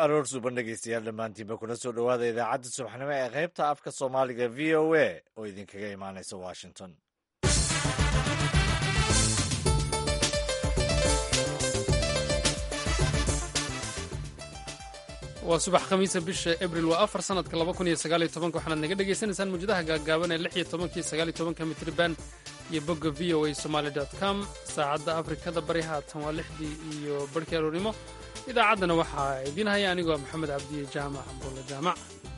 aroor suban dhegeystayaal dhammaantiinba kuna soo dhowaada idaacadda subaxnimo ee qaybta afka soomaaliga v o a oo idinkaga imaanaysa washington waa subax khamiisa bisha abril waa afar sanadka laba kun iyo sagaal iyo tobanka waxaanaad naga dhagaysanaysaan mawjadaha gaagaaban ee lix iyo tobankii sagaal iyo tobanka mitriban iyo bogga v o a somaali dot com saacadda afrikada bari haatan waa lixdii iyo barhkii aroornimo idaacaddana waxaa idiin haya anigoo maxamed cabdiye jaamac abdulla jaamac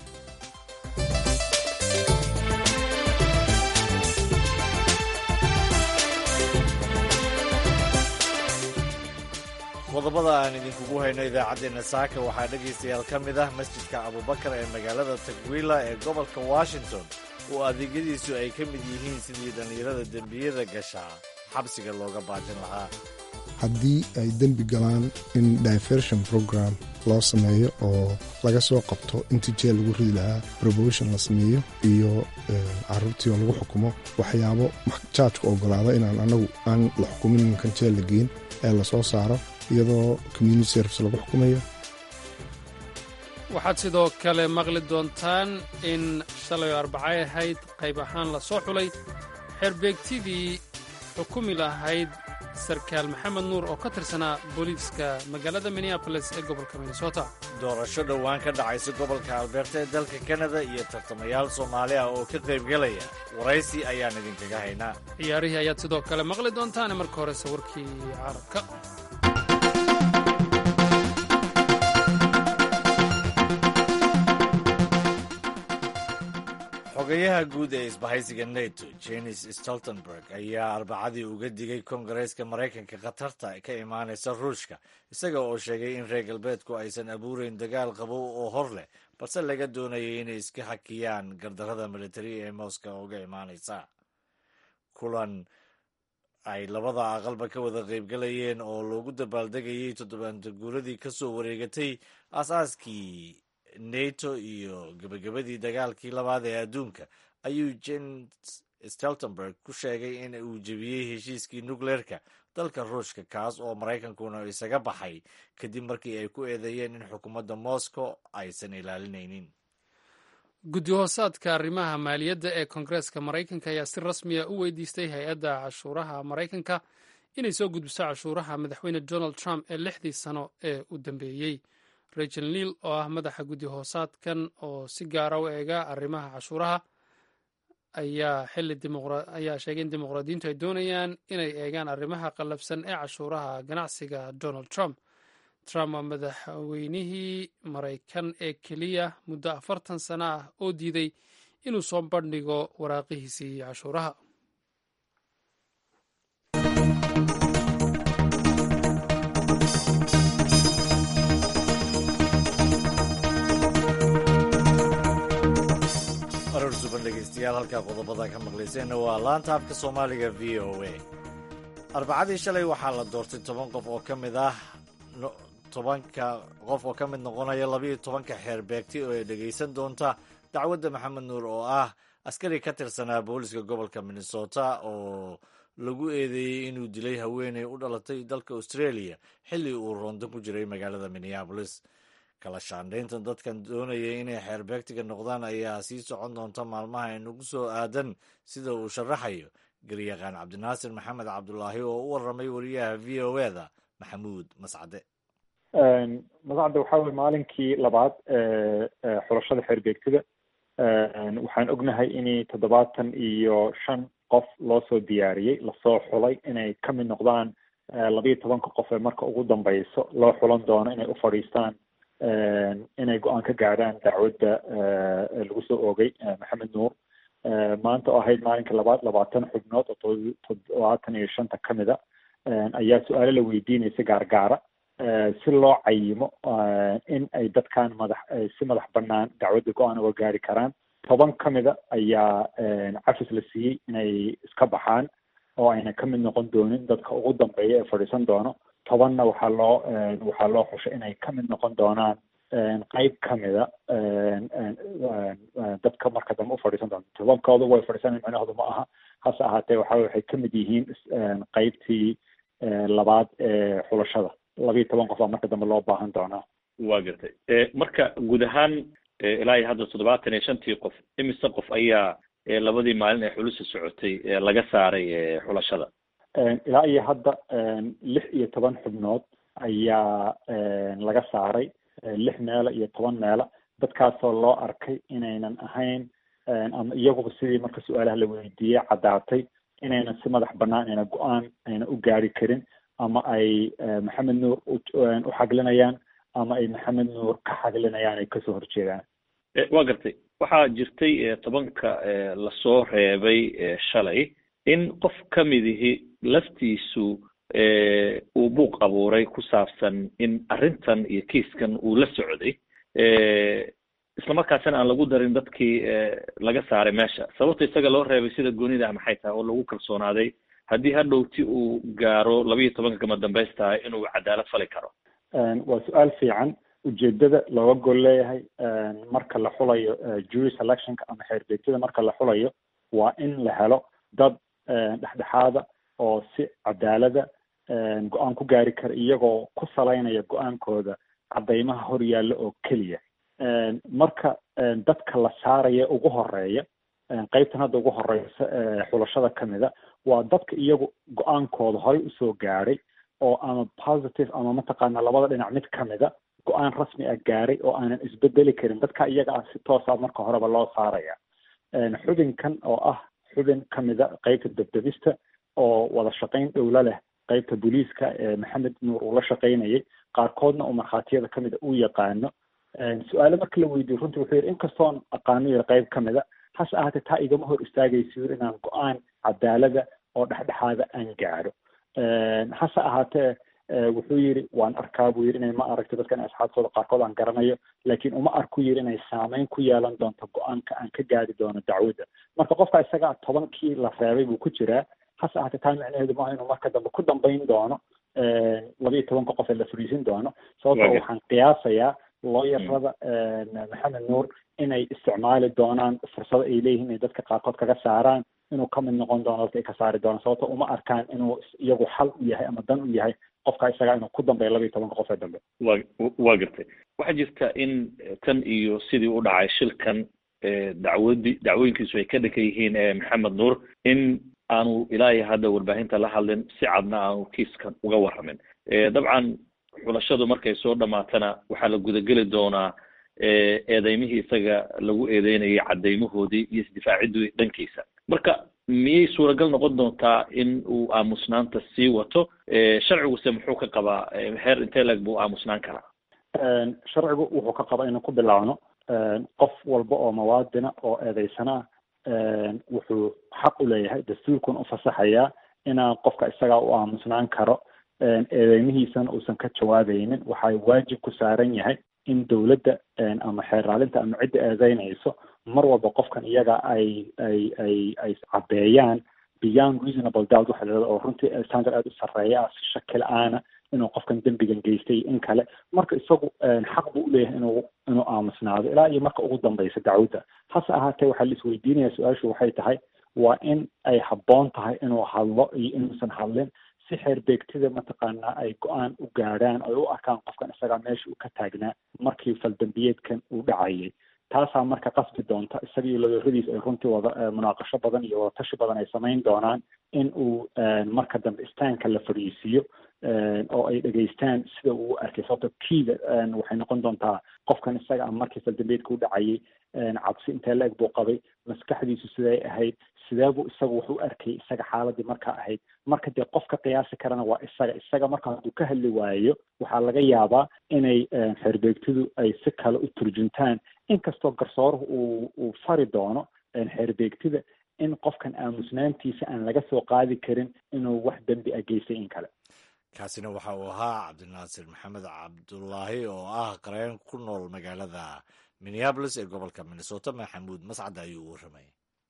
qodobada aan idinkugu hayno idaacaddeenna saaka waxaa dhegaystayaal ka mid ah masjidka abubakar ee magaalada tagwila ee gobolka washington oo adeegyadiisu ay ka mid yihiin sidii dhallinyarada dembiyada gashaa xabsiga looga baajin lahaa haddii ay dembi galaan in diversion program loo sameeyo oo laga soo qabto intii jeel lagu ridi lahaa promotion la sameeyo iyo caruurtii oo lagu xukumo waxyaabo jaajku ogolaada inaan anagu aan la xukumin ninkan jeel la geyn ee lasoo saaro iyadoo community service lagu xukumayo waxaad sidoo kale maqli doontaan in shalay oo arbacay ahayd qayb ahaan la soo xulay xerbeegtidii xukumi lahayd sarkaal maxamed nuur oo ka tirsanaa booliiska magaalada minneaboles ee gobolka minnesota doorasho dhowaan ka dhacaysa gobolka albeerta ee dalka kanada iyo tartamayaal soomaali ah oo ka qaybgelaya waraysi ayaan idinkaga haynaa ciyaarihii ayaad sidoo kale maqli doontaane marka horese warkii carabka xogayaha guud ee isbahaysiga neto jenis stoltenberg ayaa arbacadii uga digay kongareeska maraykanka khatarta ka imaanaysa ruushka isaga oo sheegay in reer galbeedku aysan abuureyn dagaal qabow oo hor leh balse laga doonayay inay iska hakiyaan gardarada militari ee moscow uga imaanaysa kulan ay labada aqalba ka wada qaybgalayeen oo loogu dabaaldegayay toddobaanta guuradii ka soo wareegatay aasaaskii neto iyo gebagabadii dagaalkii labaad ee adduunka ayuu jens steltenberg ku sheegay in uu jebiyey heshiiskii nukleerka dalka ruushka kaas oo maraykankuna isaga baxay kadib markii ay ku eedeeyeen in xukuumadda moscow aysan ilaalinaynin guddi hoosaadka arrimaha maaliyadda ee koongareeska maraykanka ayaa si rasmiya u weydiistay hay-adda cashuuraha maraykanka inay soo gudbiso cashuuraha madaxweyne donald trump ee lixdii sano ee u dambeeyey rachel neil oo ah madaxa guddi hoosaadkan oo si gaara u eega arrimaha cashuuraha ayaa xili ayaa sheegay in dimuqraadiyiintu ay doonayaan inay eegaan arrimaha qallafsan ee cashuuraha ganacsiga donald trump trump waa madaxweynihii maraykan ee keliya muddo afartan sano ah oo diiday inuu soo bandhigo waraaqihiisii cashuuraha aroor suban dhegeystayaal halkaa qodobada ka maqlayseenna waa laanta afka soomaaliga v o a arbacadii shalay waxaa la doortay toban qof oo ka mid ah tobanka qof oo ka mid noqonaya labayo tobanka xeer beegti oo ay dhegaysan doonta dacwadda maxamed nuur oo ah askari ka tirsanaa booliska gobolka minnesota oo lagu eedeeyey inuu dilay haweeney u dhalatay dalka australia xilli uu roondan ku jiray magaalada minneabolis kala shaandhaynta dadkan doonaya inay xeerbeegtiga noqdaan ayaa sii socon doonta maalmaha inagu soo aadan sida uu sharaxayo garyaqaan cabdinaasir maxamed cabdulaahi oo u waramay wariyaha v o eda maxamuud mascade mascade waxaa weye maalinkii labaad xulashada xeerbeegtida waxaan ognahay in toddobaatan iyo shan qof loo soo diyaariyey lasoo xulay inay ka mid noqdaan labayo tobanka qof ee marka ugu dambeyso loo xulan doono inay u fadhiistaan inay go-aan ka gaadhaan dacwadda lagu soo oogay maxamed nuur maanta oo ahayd maalinka labaad labaatan xubnood oo toddobaatan iyo shanta ka mid a ayaa su-aalo la weydiinaysa gaargaara si loo cayimo in ay dadkan madax si madax banaan dacwadda go-aan uga gaari karaan toban ka mida ayaa cafis la siiyey inay iska baxaan oo ayna ka mid noqon doonin dadka ugu dambeeya ee fadhiisan doono tobanna waxaa loo waxaa loo xushay inay ka mid noqon doonaan qeyb ka mida dadka marka dambe u fadhiisan doonto tobankooda way fadhiisan micnahoodu ma aha hase ahaatee waxa waxay ka mid yihiin qeybtii labaad ee xulashada labayo toban qof baa marka dambe loo baahan doonaa waa gartay marka guud ahaan ilaa iyo hadda toddobaatan iyo shantii qof imise qof ayaa labadii maalin ee xulusa socotay laga saaray xulashada ilaa iyo hadda lix iyo toban xubnood ayaa laga saaray lix meelo iyo toban meelo dadkaasoo loo arkay inaynan ahayn ama iyaguba sidii marka su-aalaha la weydiiyey caddaatay inaynan si madax banaan ayna go-aan ayna u gaari karin ama ay maxamed nuur u xaglinayaan ama ay maxamed nuur ka xaglinayaan ay kasoo horjeedaan waa gartay waxaa jirtay tobanka lasoo reebay shalay in qof ka midihi laftiisu uu buuq abuuray ku saabsan in arrintan iyo kiiskan uu la socday islamarkaasina aan lagu darin dadkii laga saaray meesha sababta isaga loo reebay sida goonida ah maxay tahay oo lagu kalsoonaaday haddii hadhowti uu gaaro labiiyo tobanka kama dambaystahay inuu cadaalad fali karo waa su-aal fiican ujeedada looga gol leeyahay marka la xulayo jury selectionka ama xeerbeegtada marka la xulayo waa in la helo dad dhexdhexaada oo si cadaalada go-aan ku gaari kara iyagoo ku salaynaya go-aankooda caddaymaha hor yaalla oo keliya marka dadka la saaraya ugu horeeya qeybtan hadda ugu horeysa xulashada kamida waa dadka iyagu go-aankooda horey usoo gaadhay oo ama positive ama mataqaana labada dhinac mid kamida go-aan rasmi ah gaaray oo aanan isbedeli karin dadka iyaga ah si toosa marka horeba loo saaraya xubinkan oo ah xubin kamida qeybta debdebista oo wada shaqayn dhowla leh qeybta booliiska ee maxamed nuur uu la shaqaynayay qaarkoodna uu markhaatiyada kamida u yaqaano su-aale marka la weydiyo runtii wuxuu yidhi inkastoon aqaano yiri qeyb kamida hase ahaatee taa igama hor istaagayso yiri inaan go-aan cadaalada oo dhexdhexaada aan gaadho hase ahaatee wuxuu yidhi waan arkaa buu yidhi inay ma aragto dadkan asxaabtooda qaarkood aan garanayo laakiin uma arku yidhi inay saameyn ku yeelan doonto go-aanka aan ka gaari doono dacwadda marka qofka isagaa tobankii la reebay buu ku jiraa hase ahaatee taa micnaheedu maaha inuu marka dambe ku dambayn doono labiiyo tobanka qof ee la fariisin doono sababto waxaan qiyaasayaa looyarada maxamed nuur inay isticmaali doonaan fursado ay leeyihiin inay dadka qaarkood kaga saaraan inuu kamid noqon doono dadka ay ka saari doonaan sababto uma arkaan inuu iyagu xal u yahay ama dan u yahay qofka isagaa inuu ku dambeeyo labiiyo tobanka qof ee dambe wa waa gartay waxaa jirta in tan iyo sidii u dhacay shilkan dacwadi dacwooyinkiisu ay ka dhankan yihiin ee maxamed nuur in aanu ilaa iyo hadda warbaahinta la hadlin si cadna aanu kiiskan uga warramin dabcan xulashadu markay soo dhamaatana waxaa la gudageli doonaa eedeymihii isaga lagu eedeynayay caddaymahoodii iyo isdifaacidii dhankiisa marka miyay suuragal noqon doontaa in uu aamusnaanta sii wato sharciguse muxuu ka qabaa heer intee leg buu aamusnaan karaa sharcigu wuxuu ka qabaa inuu ku bilaabno qof walba oo muwaadina oo eedeysana ah wuxuu xaq u leeyahay dastuurkuna u fasaxayaa inaan qofka isagaa u aamusnaan karo eedeymihiisana uusan ka jawaabaynin waxaa waajib ku saaran yahay in dowladda ama xeeraalinta ama cidda eedeynayso mar walba qofkan iyaga ay ay ay ay caddeeyaan beyond reasonable doubt waxa la oo runtii standard aada u sarreeya ah si shaki la-aana inuu qofkan dembigan geystay in kale marka isagu xaq buu uleeyahay inuu inuu aamusnaado ilaa iyo marka ugu dambeysa dacwadda hase ahaatee waxaa la isweydiinaya su-aashu waxay tahay waa in ay habboon tahay inuu hadlo iyo inuusan hadlin si xeerbeegtida mataqaanaa ay go-aan u gaadhaan ay u arkaan qofkan isagaa meesha uu ka taagnaa markii faldambiyeedkan uu dhacayay taasaa marka qasbi doonta isaga iyo ladooradiis ay runtii wada munaaqasho badan iyo wadatashi badan ay samayn doonaan in uu marka dambe istaanka la fadhiisiiyo oo ay dhegaystaan sida uu u arkay sababto kiida waxay noqon doontaa qofkan isaga markii faldambeedka u dhacayay cabsi intee la eg buu qabay maskaxdiisu siday ahayd sideebuu isagu wax u arkay isaga xaaladii markaa ahayd marka dee qof ka qiyaasi karana waa isaga isaga marka hadduu ka hadli waayo waxaa laga yaabaa inay xeerbeegtidu ay si kale u turjuntaan inkastoo garsooruhu uu uu fari doono xeerbeegtida in qofkan aamusnaantiisa aan laga soo qaadi karin inuu wax dembi a geystay in kale kaasina waxa uu ahaa cabdinaasir maxamed cabdulaahi oo ah qareen ku nool magaalada minneabolis ee gobolka minnesota maxamuud mascad ayuu warramay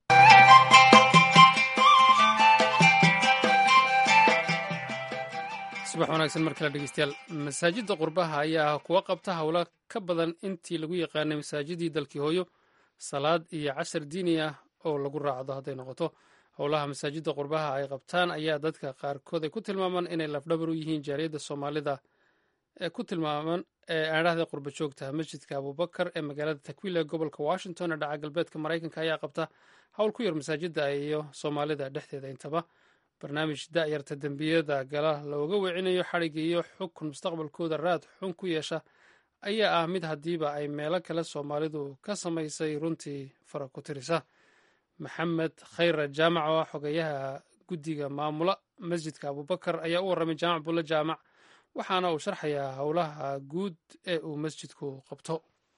subax wanaagsan mar kale dhegeystayaal masaajidda qurbaha ayaa kuwa qabta howlo ka badan intii lagu yaqaanay masaajidii dalkii hooyo salaad iyo cashar diini ah oo lagu raacdo hadday noqoto howlaha masaajidda qurbaha ay qabtaan ayaa dadka qaarkood ay ku tilmaamaan inay lafdhabar u yihiin jaariyadda soomaalida ee ku tilmaaman ee aadhahda qurba joogta masjidka abubakar ee magaalada takwil ee gobolka washington ee dhaca galbeedka maraykanka ayaa qabta howl ku yar masaajida iyo soomaalida dhexdeeda intaba barnaamij da'yarta dembiyada gala looga weecinayo xadhigga iyo xukun mustaqbalkooda raad xun ku yeesha ayaa ah mid haddiiba ay meelo kale soomaalidu ka samaysay runtii fara ku tirisa maxamed khayra jaamac oo ah xogeyaha guddiga maamula masjidka abubakar ayaa u warramay jaamac bulle jaamac waxaana uu sharxayaa howlaha guud ee uu masjidku qabto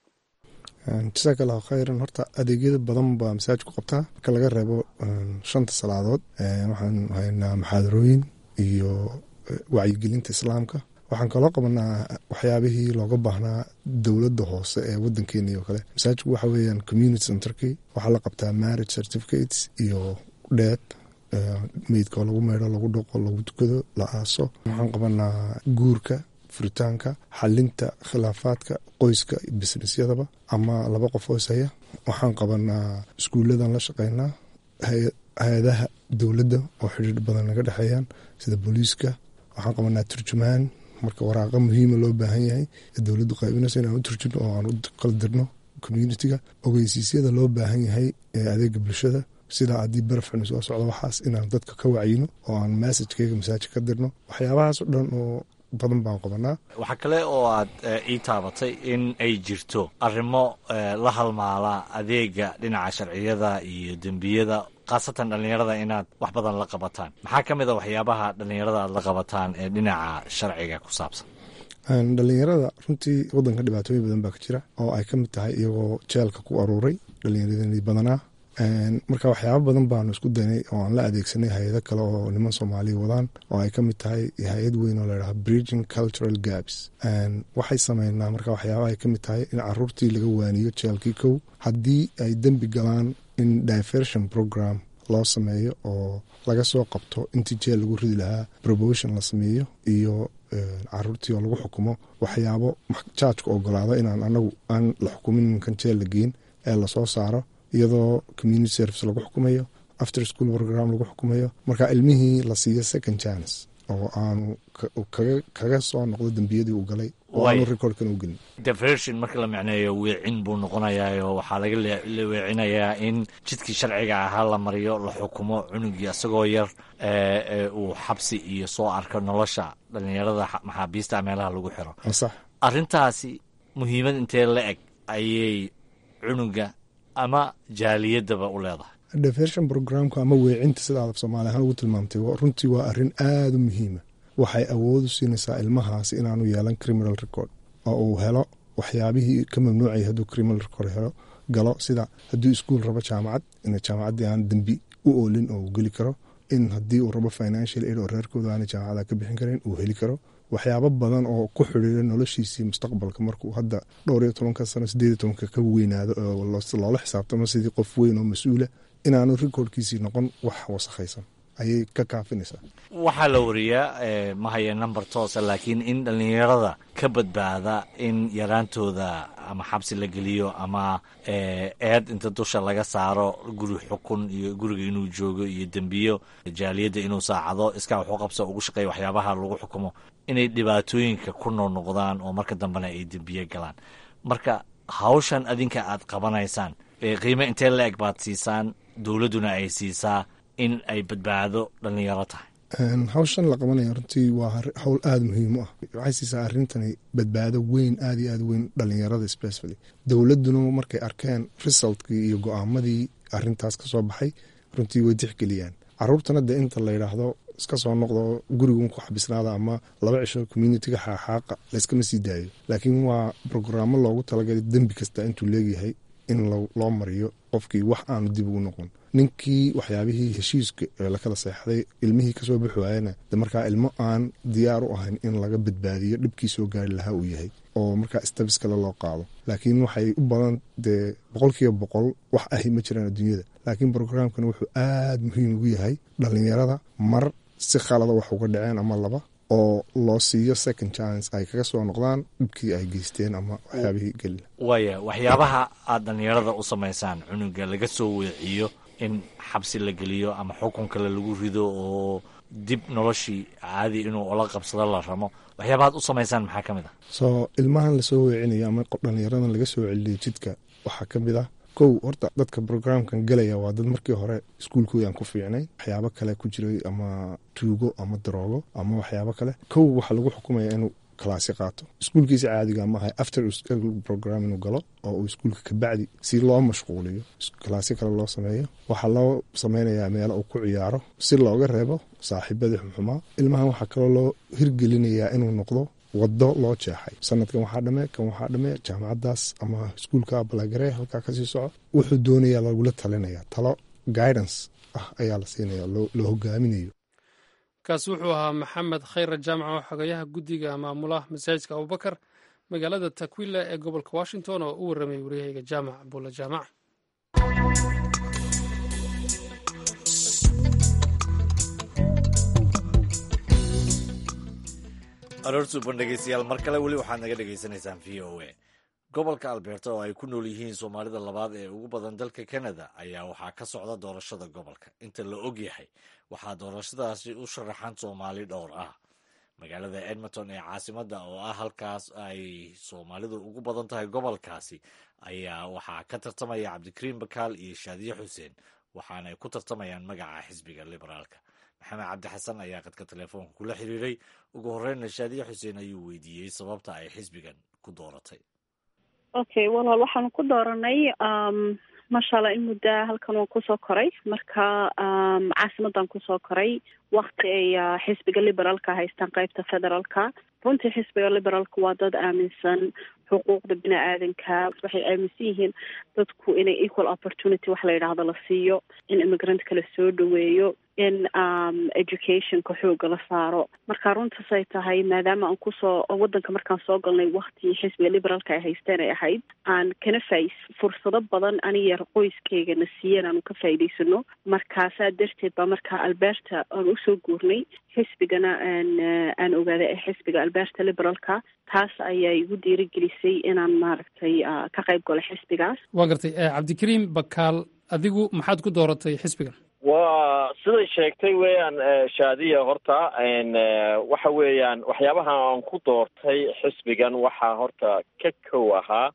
jasaaka allahu khayran horta adeegyada badan baa masaajidku qabtaa marka laga reebo shanta salaadood waxaan haynaa maxaadarooyin iyo wacyigelinta islaamka waxaan kaloo qabanaa waxyaabihii looga baahnaa dowladda hoose ee wadankeeni oo kale masaajidku waxa weeyaan community centerkii waxaa la qabtaa marriage certificates iyo dheed meydkoo lagu meydho lagu dhaqo lagu tukado la aaso waxaan qabanaa guurka furitaanka xalinta khilaafaadka qoyska businessyadaba ama laba qof oo ishaya waxaan qabanaa iskuuladan la shaqeynaa hay-adaha dowladda oo xidhiir badan naga dhexeeyaan sida booliiska waxaan qabanaa turjumaan marka waraaqa muhiima loo baahan yahay ee dowladdu qaybinayso inaan u turjino oo aan u qaldirno communitiga ogeysiisyada loo baahan yahay ee adeega bulshada sidaa haddii barafxuni soo socdo waxaas inaan dadka ka wacyino oo aan massajkeyga masaajid ka dirno waxyaabahaas oo dhan oo badan baan qabanaa waxaa kale oo aad ii taabatay in ay jirto arrimo la halmaala adeega dhinaca sharciyada iyo dembiyada khaasatan dhallinyarada inaad wax badan la qabataan maxaa ka mid a waxyaabaha dhallinyarada aad la qabataan ee dhinaca sharciga ku saabsan dhallinyarada runtii wadanka dhibaatooyin badan baa ka jira oo ay ka mid tahay iyagoo jeelka ku aruuray dhallinyaradii badanaa marka waxyaaba badan baanu isku daynay oo aan la adeegsanay hay-ado kale oo niman soomaaliya wadaan oo ay ka mid tahay hay-ad weyn oo ladhaha bridging cultural gaps waxay sameynaa marka waxyaaba ay ka mid tahay in caruurtii laga waaniyo jeelkii kow haddii ay dembi galaan in diversion program loo sameeyo oo laga soo qabto intii jeel lagu ridi lahaa promotion la sameeyo iyo caruurtii oo lagu xukumo waxyaabo jaajku ogolaado inaan anagu aan la xukumin ninkan jeel la geyn ee lasoo saaro iyadoo community service lagu xukumayo after school program lagu xukumayo marka ilmihii la siiyo second chance oo aanu kaga soo noqdo dembiyadii uu galay oo aanu recordkan u gelin diversion marka la micneeyo weecin buu noqonayaa waxaa laga weecinayaa in jidkii sharciga ahaa la mariyo la xukumo cunugii isagoo yar uu xabsi iyo soo arko nolosha dhalinyarada maxaabiista meelaha lagu xiro sax arrintaasi muhiimad intee la eg ayay cunuga ama jaaliyadaba u leedahay diversion programku ama weecinta sida aad af soomaali ahaan ugu tilmaamtay runtii waa arrin aada u muhiima waxay awood u siinaysaa ilmahaasi inaanu yeelan criminal record oo uu helo waxyaabihii ka mamnuucay hadduu criminal record helo galo sida hadduu iskuol rabo jaamacad in jaamacaddii aan dembi u oolin oo uu geli karo in haddii uu rabo financial aid oo reerkooda aana jaamacada ka bixin karin uu heli karo waxyaabo badan oo ku xidhiira noloshiisii mustaqbalka markuu hadda dhowr iyo tobanka sano sideed iyo tobanka ka weynaado oo loola xisaabtamo sidii qof weyn oo mas-uula inaanu recordkiisii noqon wax wasakhaysan ayay ka kaafinaysaa waxaa la wariyaa ma haya number toosa laakiin in dhallinyarada ka badbaada in yaraantooda ama xabsi la geliyo ama eed inta dusha laga saaro guri xukun iyo guriga inuu joogo iyo dembiyo jaaliyadda inuu saacado iskaa waxu qabso ugu shaqeeya waxyaabaha lagu xukumo inay dhibaatooyinka ku noqnoqdaan oo marka dambena ay dembiye galaan marka hawshan adinka aad qabanaysaan qiime intee la eg baad siisaan dowladduna ay siisaa in ay badbaado dhallinyaro tahay hawshan la qabanaya runtii waa hawl aada muhiim u ah waxay siisaa arrintani badbaado weyn aada iyo aada weyn dhalinyarada specially dowladduna markay arkeen resultkii iyo go-aamadii arintaas ka soo baxay runtii way tixgeliyaan caruurtana dee inta la yidhaahdo iska soo noqdo gurigun ku xabisnaada ama laba cisho communitiga xaaxaaqa layskama sii daayo laakiin waa brograamo loogu talagalay dembi kasta intuu leegyahay in loo mariyo qofkii wax aanu dib ugu noqon ninkii waxyaabihii heshiiska ee lakala seexday ilmihii kasoo bixi waayana de markaa ilmo aan diyaar u ahayn in laga badbaadiyo dhibkii soo gaari lahaa uu yahay oo markaa stabis kale loo qaado laakiin waxay u badan dee boqolkiiba boqol wax ahi ma jiraan adduunyada laakiin brograamkan wuxuu aada muhiim ugu yahay dhalinyarada mar si khalada wax uga dhaceen ama laba oo loo siiyo second chance ay kaga soo noqdaan dhibkii ay geysteen ama waxyaabihii geli waaya waxyaabaha aad dhallinyarada u samaysaan cunuga laga soo weeciyo in xabsi la geliyo ama xukun kale lagu rido oo dib noloshii caadi inuu ola qabsado la ramo waxyaabahaad u samaysaan maxaa ka mid ah soo ilmahan lasoo weecinayo ama dhalinyaradan laga soo celiyay jidka waxaa ka mid ah kow horta dadka brograamkan gelaya waa dad markii hore iskuulkoodan ku fiicnay waxyaabo kale ku jiray ama tuugo ama daroogo ama waxyaabo kale kow waxaa lagu xukumaya inuu kalaasi qaato iskuulkiisa caadiga maaha after program inuu galo oo uu iskuulka kabacdi si loo mashquuliyo kalaasyo kale loo sameeyo waxaa loo sameynayaa meelo uu ku ciyaaro si looga reebo saaxiibadii xumxumaa ilmahan waxaa kaloo loo hirgelinayaa inuu noqdo wado loo jeexay sanadkan waxaa dhame kan waxaa dhame jaamacadaas ama iskuulka balagare halkaa kasii soco wuxuu doonayaa lagula talinaya talo guidance ah ayaa la siinaya la hogaaminayo kaasi wuxuu ahaa maxamed khayra jaamac oo xogayaha guddiga maamulaha masaajidka abubakar magaalada takwila ee gobolka washington oo u warramay waryahayga jaamac buula jaamac aroorsuuban dhegeystayaal mar kale weli waxaad naga dhegaysanaysaan v o a gobolka alberta oo ay ku nool yihiin soomaalida labaad ee ugu badan dalka canada ayaa waxaa ka socda doorashada gobolka inta la og yahay waxaa doorashadaasi u sharaxan soomaali dhowr ah magaalada edmonton ee caasimadda oo ah halkaas ay soomaalidu ugu badan tahay gobolkaasi ayaa waxaa ka tartamaya cabdikariim bakaal iyo shaadiye xuseen waxaanay ku tartamayaan magaca xisbiga liberaalka maxamed cabdi xasan ayaa qadka telefoonka kula xiriiray ugu horreynna shaadiye xuseen ayuu weydiiyey sababta ay xisbigan ku dooratay okay walaal waxaanu ku dooranay maasha allah in muddaa halkan waan kusoo koray marka caasimadan kusoo koray wakti ay xisbiga liberaalka haystaan qeybta federaalka runtii xisbiga liberaalka waa dad aaminsan xuquuqda bini aadanka waxay aaminsan yihiin dadku inay equal opportunity wax la yidhaahdo la siiyo in immigrant kala soo dhaweeyo in educationka xooga la saaro marka runtaas ay tahay maadaama aan kusoo wadanka markaan soo galnay wakti xisbiga liberaalka ay haysteen ay ahayd aan kana faa fursado badan aniga qoyskeygana siiyeen aanu ka faa'iidaysano markaasaa darteed baa markaa alberta aan usoo guurnay xisbigana aan aan ogaaday ee xisbiga alberta liberaalka taas ayaa igu dhiirigelisay inaan maaragtay ka qayb galo xisbigaas waa gartay cabdikariim bakaal adigu maxaad ku dooratay xisbigan waa siday sheegtay weeyaan shaadiya horta waxa weeyaan waxyaabaha aan ku doortay xisbigan waxaa horta ka kow ahaa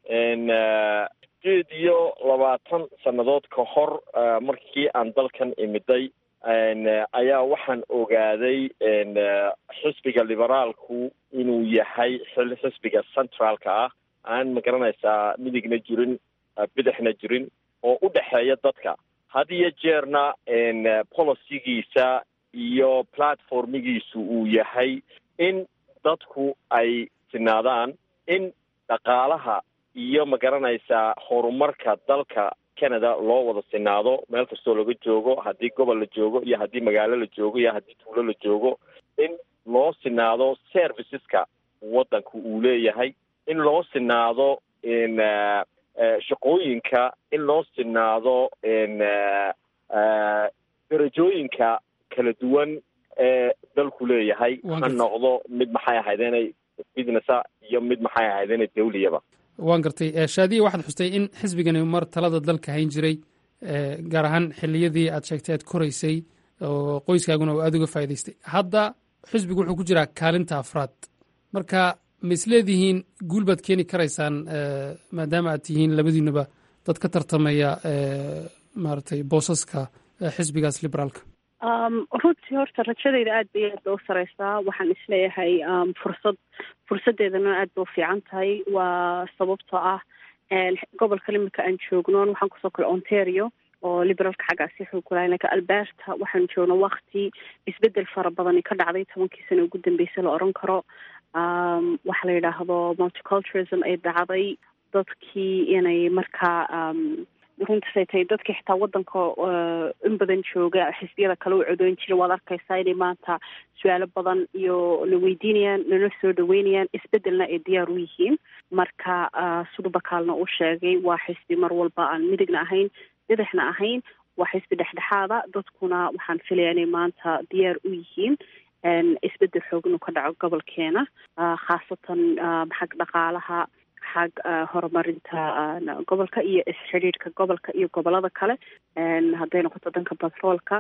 sideed iyo labaatan sannadood ka hor markii aan dalkan imiday ayaa waxaan ogaaday xisbiga liberaalku inuu yahay xisbiga centraalka ah aan magaranaysaa midigna jirin bidixna jirin oo u dhexeeya dadka had iyo jeerna policygiisa iyo platformigiisu uu yahay in dadku ay sinaadaan in dhaqaalaha iyo magaranaysaa horumarka dalka canada loo wada sinaado meel kastoo laga joogo haddii gobol la joogo iyo haddii magaalo la joogo iyo haddii tuulo la joogo in loo sinaado serviceska waddanka uu leeyahay in loo sinaado shaqooyinka in loo sinaado darajooyinka kala duwan ee dalku leeyahay ha noqdo mid maxay ahayd inay businessa iyo mid maxay ahayd inay dawliyaba waan gartay shaadiya waxaad xustay in xisbigani mar talada dalka hayn jiray gaar ahaan xiliyadii aad sheegtay aad koraysay oo qoyskaaguna uu aada uga faa'idaystay hadda xisbigu wuxuu ku jiraa kaalinta afraad marka ma isleedihiin guul baad keeni karaysaan maadaama aad tihiin labadiinuba dad ka tartamaya maaragtay boosaska xisbigaas liberaalka runtii horta rajadeyda aad bay aad ba u sareysaa waxaan isleeyahay fursad fursadeedana aad ba u fiican tahay waa sababtoo ah gobolka imika aan joogno waxaan kusoo kale ontario oo liberaalka xaggaasi xoog kulahay lakin alberta waxaan joogno wakti isbedel fara badani ka dhacday tobankii sana ugu dambeysay la oran karo waxa la yidhaahdo multiculturalism ay dhacday dadkii inay markaa runtaasay tahay dadkii xitaa wadanka in badan jooga xisbiyada kale u codoon jira waad arkaysaa inay maanta su-aalo badan iyo la weydiinayaan lana soo dhaweynayaan isbedelna ay diyaar u yihiin marka sudubakaalna uu sheegay waa xisbi mar walba aan midigna ahayn bidixna ahayn waa xisbi dhexdhexaada dadkuna waxaan filaya inay maanta diyaar u yihiin isbedel xoog inuu ka dhaco gobolkeena khaasatan xag dhaqaalaha xag horumarinta gobolka iyo isxidhiidhka gobolka iyo gobolada kale hadday noqoto danka batroolka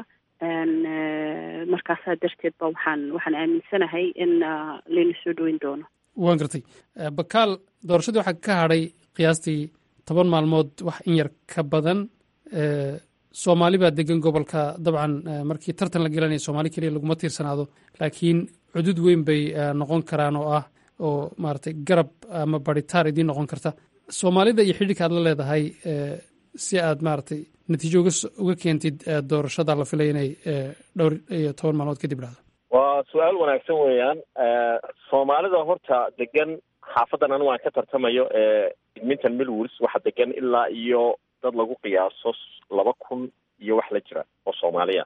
markaasaa darteed ba waxaan waxaan aaminsanahay in layna soo dhaweyn doono waan gartay bakaal doorashadii waxaa ka hadhay qiyaastii toban maalmood wax in yar ka badan soomaali baa degan gobolka dabcan markii tartan la gelanaya soomaali keliya laguma tiirsanaado laakiin cudud weyn bay noqon karaan oo ah oo maaragtay garab ama baritaar idiin noqon karta soomaalida iyo xidhiirka aad la leedahay si aad maaragtay natiijo uga keentid doorashada la filaya inay dhowr iyo toban maalmood kadib dhacdo waa su-aal wanaagsan weeyaan soomaalida horta degan xaafadan anigu aan ka tartamayo ee edmonton millwoods waxaa degan ilaa iyo dad lagu qiyaaso laba kun iyo wax la jira oo soomaaliya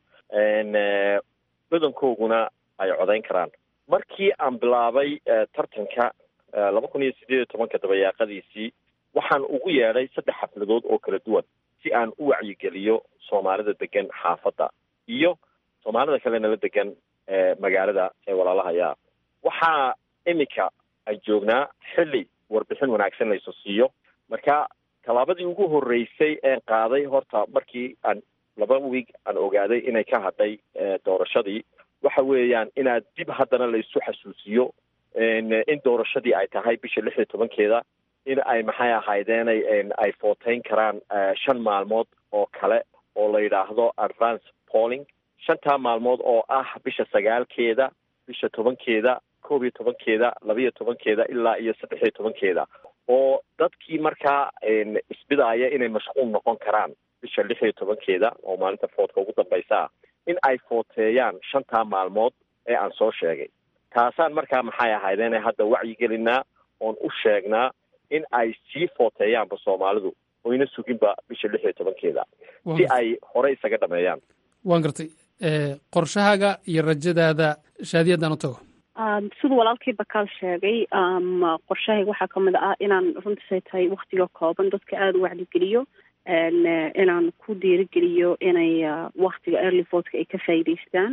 badankooguna ay codayn karaan markii aan bilaabay tartanka laba kun iyo sideed iyo tobanka dabayaaqadiisii waxaan ugu yeedhay saddex xafladood oo kala duwan si aan u wacyigeliyo soomaalida degan xaafadda iyo soomaalida kale nala degan magaalada ee walaalahaya waxaa iminka ay joognaa xilli warbixin wanaagsan layso siiyo marka tallaabadii ugu horreysay een qaaday horta markii aan laba wiig aan ogaaday inay ka hadhay doorashadii waxa weeyaan inaad dib haddana la isu xasuusiyo in doorashadii ay tahay bisha lix iyo tobankeeda in ay maxay ahaydeenay ay footeyn karaan shan maalmood oo kale oo la yidhaahdo advance polling shantaa maalmood oo ah bisha sagaalkeeda bisha tobankeeda koob iyo tobankeeda labaiyo tobankeeda ilaa iyo saddex iyo tobankeeda oo dadkii markaa isbidaaya inay mashquul noqon karaan bisha lix iyo tobankeeda oo maalinta foodka ugu dambaysa ah in ay footeeyaan shantaa maalmood ee aan soo sheegay taasaan markaa maxay ahaydeene hadda wacyigelinaa oon u sheegnaa in ay sii footeeyaanba soomaalidu oyna suginba bisha lix iyo tobankeeda si ay hore isaga dhameeyaan waan gartay qorshahaaga iyo rajadaada shaadiyaddaan u tago siduu walaalkii bakaal sheegay qorshahayga waxaa kamid ah inaan runtiisay tahay waktiga kooban dadka aada u wacdigeliyo inaan ku dhiirigeliyo inay waktiga early votka ay ka faa'iidaystaan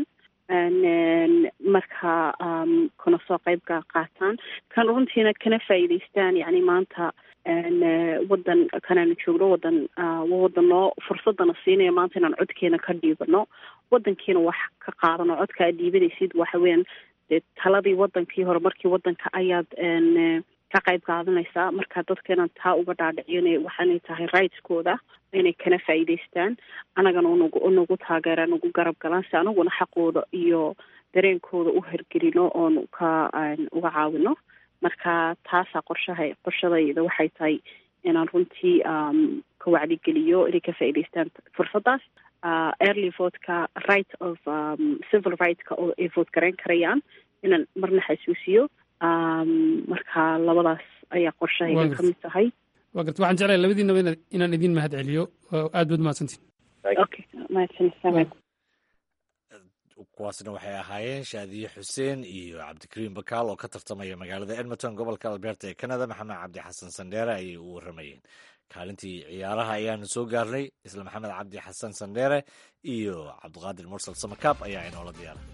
marka kana soo qeybka qaataan kan runtiina kana faa'iidaystaan yani maanta wadan kanaanu joogno wadan wadan noo fursadana siinaya maanta inaan codkeena ka dhiibano wadankiina wax ka qaadano codka aad dhiibanaysid waxa weeyaan dee taladii wadankii hore markii wadanka ayaad ka qayb qaadanaysaa marka dadka inaan taa uga dhaadhiciyo ina waxaanay tahay rightskooda inay kana faa'iidaystaan anagana unagu unagu taageeraan ugu garab galaan si anaguna xaqooda iyo dareenkooda u hergelino oon ka uga caawino marka taasaa qorshaha qorshadayda waxay tahay inaan runtii ka wacdigeliyo inay ka faa'iidaystaan fursaddaas early votka right of civil rightska oo ay vote garayn karayaan inaan marna xasuusiyo marka labadaas ayaa qorshahayga ka mid tahay waa garta waxaan jeclaya labadiinaba ina inaan idin mahad celiyo aad baad mahadsantiin okay mahadsanid kuwaasna waxay ahaayeen shaadiye xuseen iyo cabdikariim bakaal oo ka tartamaya magaalada edmonton gobolka alberta ee canada maxamed cabdi xasan sandheere ayay u waramayeen kaalintii ciyaaraha ayaanu soo gaarnay isla maxamed cabdi xasan sandheere iyo cabdiqaadir mursal samakaab ayaa inoola diyaaray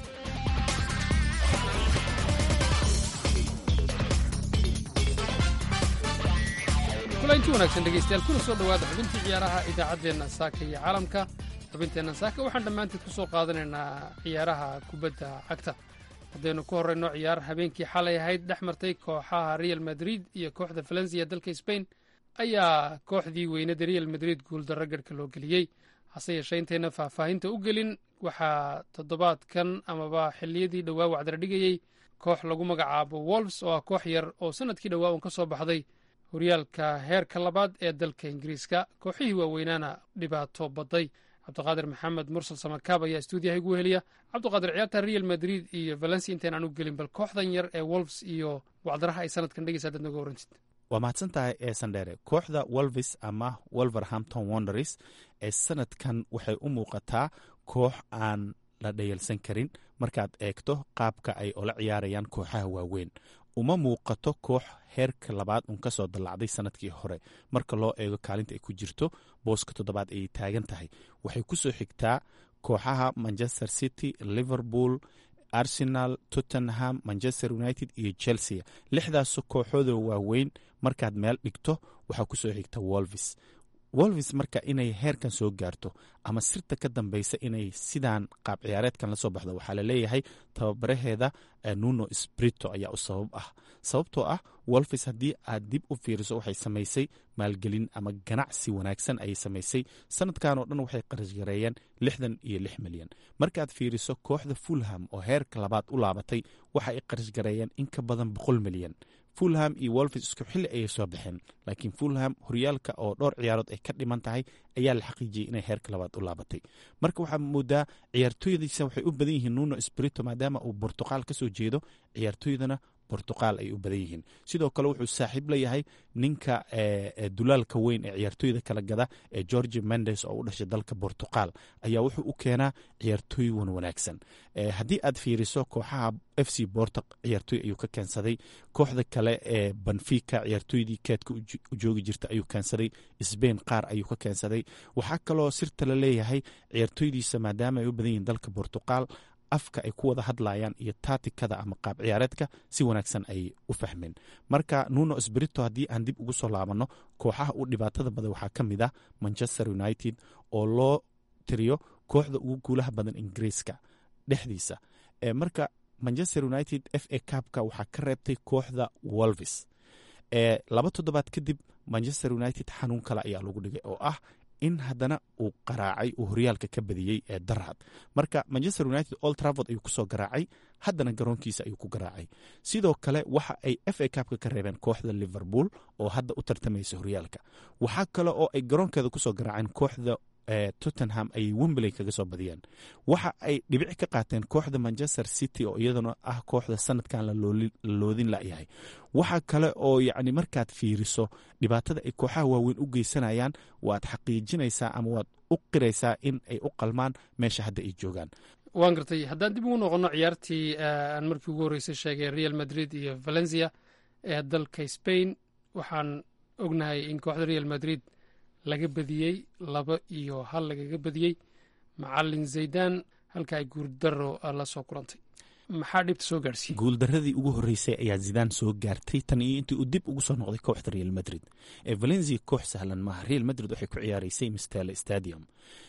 kulanti wanaagsan dhegeystayaal kuna soo dhowaada xubintii ciyaaraha idaacaddeenna saaka iyo caalamka xubinteenna saaka waxaan dhammaanteed ku soo qaadanaynaa ciyaaraha kubadda cagta haddaynu ku horrayno ciyaar habeenkii xalay ahayd dhex martay kooxaha real madrid iyo kooxda valencia dalka sbain ayaa kooxdii weynada real madrid guuldarro garhka loo geliyey hase yeeshee intayna faahfaahinta u gelin waxaa toddobaadkan amaba xilliyadii dhowaa wacdara dhigayey koox lagu magacaabo wolfs oo ah koox yar oo sannadkii dhowaa uun ka soo baxday horyaalka heerka labaad ee dalka ingiriiska kooxihii waaweynaana dhibaato baday cabdiqaadir maxamed mursal samakaab ayaa stuudiyaha igu heliya cabdiqaadir ciyaarta real madrid iyo valencia intaynaan u gelin bal kooxdan yar ee wolfs iyo wacdaraha ay sanadkan dhegeysa dad noga warantid waa mahadsan tahay ee sandheere kooxda wolvis ama wolverhampton wonders ee sanadkan waxay u muuqataa koox aan la dhayalsan karin markaad eegto qaabka ay ola ciyaarayaan kooxaha waaweyn uma muuqato koox heerka labaad uun ka soo dallacday sanadkii hore marka loo eego kaalinta ay ku jirto booska toddobaad ayay taagan tahay waxay ku soo xigtaa kooxaha manchester city liverpool arsenal tottenham manchester united iyo chelsea lixdaas kooxooda waaweyn markaad meel dhigto waxaa kusoo xigta wolvis wolvis marka inay heerkan soo gaarto ama sirta ka dambeysa inay sidaan qaab ciyaareedkan lasoo baxdo waxaa laleeyahay tababaraheeda nuno sprito ayaa u sabab ah sababtoo ah wolvis haddii aad dib u fiiriso waxay samaysay maalgelin ama ganacsi wanaagsan ayay samaysay sanadkan oo dhan waxay qarashgareeyeen lixdan iyo lix milyan markaad fiiriso kooxda fulham oo heerka labaad u laabatay waxa ay qarashgareeyeen in ka badan boqol milyan fulham iyo wolvis isku xilli ayay soo baxeen laakiin fulham horyaalka oo dhowr ciyaarood ay ka dhiman tahay ayaa la xaqiijiyey inay heerka labaad u laabatay marka waxaa moodaa ciyaartooydiisa waxay u badan yihiin nuno sprito maadaama uu bortuqaal ka soo jeedo ciyaartooydana bortuqaal ay u badan yihiin sidoo kale wuxuu saaxiib la yahay ninka dulaalka weyn ee ciyaartooyda kala gada ee georgi mendes oo u dhashay dalka bortuqal ayaa wuxuu u keenaa ciyaartooy wan wanaagsan haddii aad fiiriso kooxaha f c borto ciyaartooy ayuu ka keensaday kooxda kale ee banfica ciyaartooydii keedka u joogi jirta ayuu keensaday sbain qaar ayuu ka keensaday waxaa kaloo sirta la leeyahay ciyaartooydiisa maadaama ay u badan yihiin dalka bortuqal afka ay ku wada hadlayaan iyo taatikada ama qaab ciyaareedka si wanaagsan ayay u fahmeen marka nuno sbrito haddii aan dib ugu soo laabanno kooxaha u dhibaatada badan waxaa ka mid ah manchester united oo loo tiriyo kooxda ugu guulaha badan ingiriiska dhexdiisa marka manchester united f a cabka waxaa ka reebtay kooxda wolvis laba toddobaad kadib manchester united xanuun kale ayaa lagu dhigay oo ah in haddana uu qaraacay uu horyaalka ka badiyey ee darhad marka manchester united old travord ayuu kusoo garaacay haddana garoonkiisa ayuu ku garaacay sidoo kale waxa ay f a cabka ka reebeen kooxda liverpool oo hadda u tartamaysa horyaalka waxaa kale oo ay garoonkeeda kusoo garaaceen kooxda tottenham ayay wembley kaga soo badiyeen waxa ay dhibici ka qaateen kooxda manchester city oo iyaduna ah kooxda sanadkan la loodin layahay waxa kale oo yacni markaad fiiriso dhibaatada ay kooxaha waaweyn u geysanayaan waad xaqiijinaysaa ama waad u qiraysaa in ay u qalmaan meesha hadda ay joogaan waan gartay haddaan dib ugu noqono ciyaartii aan markii ugu horreysay sheegay real madrid iyo valencia ee dalka spain waxaan ognahay in kooxda real madrid laga badiyey laba iyo hal lagaga badiyey macalin zaydan halka ay guurdaro la soo kulantay maxaa dhibta soo gaarsiiyey guuldaradii ugu horreysay ayaa zidaan soo gaartay tan iyo intii uu dib ugu soo noqday kooxda real madrid ee valencia koox sahlan maaha real madrid waxay ku ciyaaraysay mistele stadium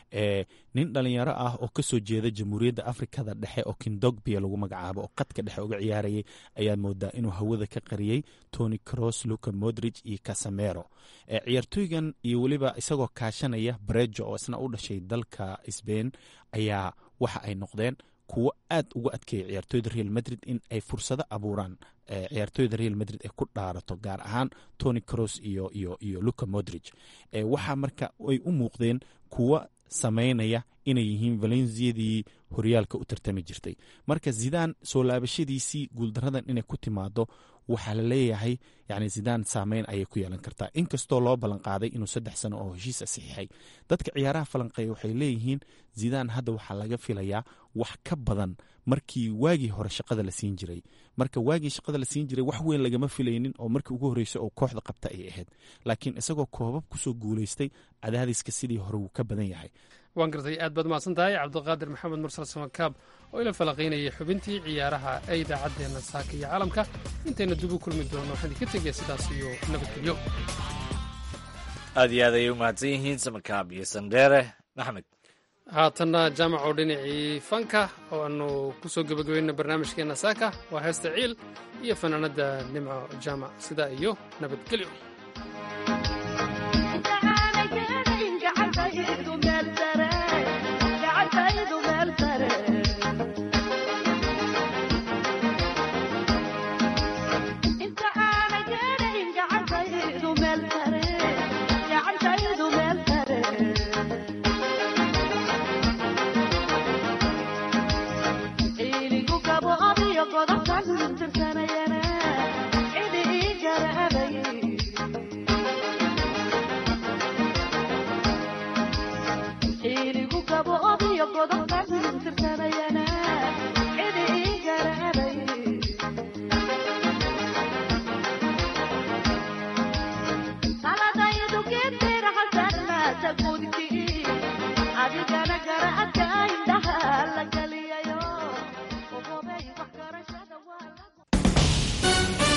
nin dhalinyaro ah oo kasoo jeeda jamhuuriyadda afrikada dhexe oo kindogbia lagu magacaabo oo qadka dhexe uga ciyaarayay ayaa moodaa inuu hawada ka qariyey tony cross luca modrig iyo casamero ciyaartooygan iyo weliba isagoo kaashanaya brejo oo isna u dhashay dalka sbain ayaa waxa ay noqdeen kuwo aad uga adkeeya ciyaartooyda real madrid in ay fursado abuuraan ciyaartooyda real madrid ay ku dhaarato gaar ahaan tony cross iyo iyo iyo luca modrig waxaa marka ay u muuqdeen kuwo samaynaya inay yihiin valenciadii horyaalka u tartami jirtay marka zidaan soo laabashadiisii guuldaradan inay ku timaado waxaa la leeyahay yani zidaan saameyn ayay ku yeelan kartaa inkastoo loo ballan qaaday inuu saddex sano oo heshiisa saxiixay dadka ciyaaraha falanqeeya waxay leeyihiin zidaan hadda waxaa laga filayaa wax ka badan markii waagii hore shaqada la siin jiray marka waagii shaqada la siin jiray wax weyn lagama filaynin oo markii ugu horreysay oo kooxda qabta ay ahayd laakiin isagoo koobab kusoo guulaystay cadaadiska sidii hore wuu ka badan yahay waan gartay aad baad mahadsan tahay cabdiqaadir maxamed mursal samakaab oo ila falaqaynayay xubintii ciyaaraha ee idaacaddeenna saaka iyo caalamka intayna dib u kulmi doono waxaan idinka tegaya sidaas iyo nabadgelyo aad iyo aad ayay u mahadsan yihiin samakaab iyo sandheere maxmed haatanna jaamaco dhinacii fanka oo aanu ku soo gebagabayna barnaamijkeenna saaka waa heesta ciil iyo fanaanadda nimco jaamac sidaa iyo nabadgelyo Iligu kabo obiyo godobta